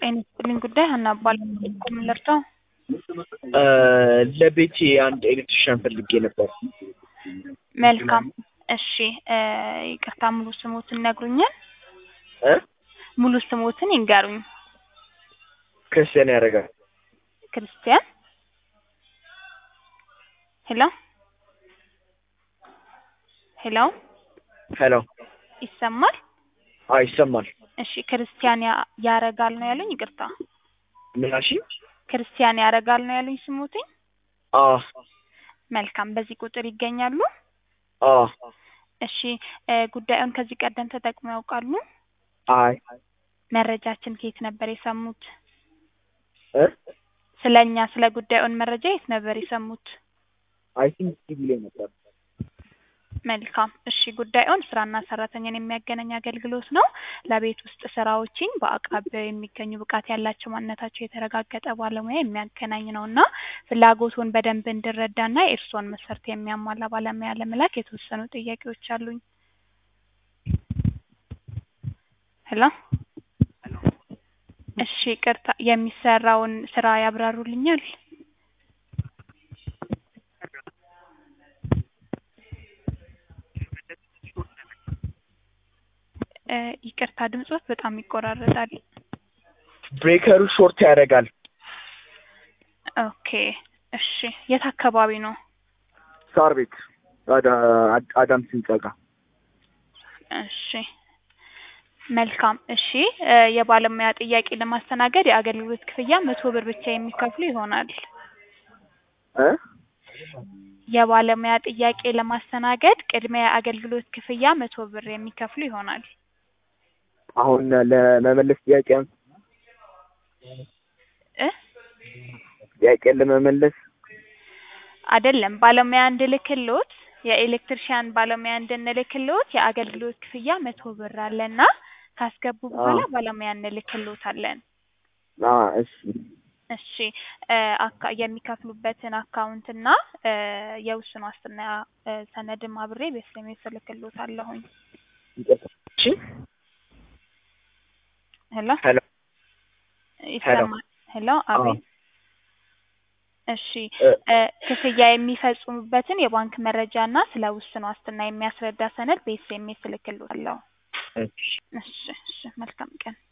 ጤና ይስጥልኝ ጉዳይ ሀና እባላለሁ። ምን ልርዳው? ለቤቴ አንድ ኤሌክትሪሻን ፈልጌ ነበር። መልካም እሺ እ ይቅርታ ሙሉ ስሞትን ይነግሩኛል? እ ሙሉ ስሞትን ይንገሩኝ። ክርስቲያን ያደርጋል። ክርስቲያን ሄሎ ሄሎ ሄሎ ይሰማል? አዎ ይሰማል። እሺ ክርስቲያን ያ- ያረጋል ነው ያሉኝ? ይቅርታ ምን አልሽኝ? ክርስቲያን ያረጋል ነው ያሉኝ ስሞትኝ? አዎ መልካም በዚህ ቁጥር ይገኛሉ? አዎ እሺ እ ጉዳዩን ከዚህ ቀደም ተጠቅመው ያውቃሉ? አይ መረጃችን ከየት ነበር የሰሙት? እ ስለ እኛ ስለ ጉዳዩን መረጃ የት ነበር የሰሙት? አይ ቲንክ ቲቪ ላይ ነበር። መልካም እሺ ጉዳዩን ስራና ሰራተኛን የሚያገናኝ አገልግሎት ነው። ለቤት ውስጥ ስራዎችን በአቅራቢያው የሚገኙ ብቃት ያላቸው ማንነታቸው የተረጋገጠ ባለሙያ የሚያገናኝ ነው እና ፍላጎቱን በደንብ እንድረዳና የእርስዎን መስፈርት የሚያሟላ ባለሙያ ለመላክ የተወሰኑ ጥያቄዎች አሉኝ። ሄሎ እሺ ይቅርታ የሚሰራውን ስራ ያብራሩልኛል? እ ይቅርታ ድምጾት በጣም ይቆራረጣል። ብሬከሩ ሾርት ያደርጋል። ኦኬ እሺ የት አካባቢ ነው? ሳር ቤት አዳ- አድ- አዳም ህንጻ ጋር እሺ መልካም እሺ እ የባለሙያ ጥያቄ ለማስተናገድ የአገልግሎት ክፍያ መቶ ብር ብቻ የሚከፍሉ ይሆናል። እ የባለሙያ ጥያቄ ለማስተናገድ ቅድሚያ የአገልግሎት ክፍያ መቶ ብር የሚከፍሉ ይሆናል። አሁን ለመመለስ ጥያቄ እ ጥያቄን ለመመለስ አይደለም ባለሙያ እንድልክሎት የኤሌክትሪሻን ባለሙያ እንድንልክሎት የአገልግሎት ክፍያ መቶ ብር አለና ካስገቡ በኋላ ባለሙያ እንልክሎታለን። አ እሺ እሺ እ አካ የሚከፍሉበትን አካውንት እና እ የውስን ዋስትና እ ሰነድም አብሬ በኤስኤምኤስ እልክሎታለሁኝ። ይቅርታ። እሺ ሄሎ ሄሎ ይሰማል? ሄሎ አቤት። እሺ እ እ ክፍያ የሚፈጽሙበትን የባንክ መረጃ እና ስለ ውስን ዋስትና የሚያስረዳ ሰነድ በኤስኤምኤስ እልክሎታለሁ። እሺ እሺ እሺ መልካም ቀን።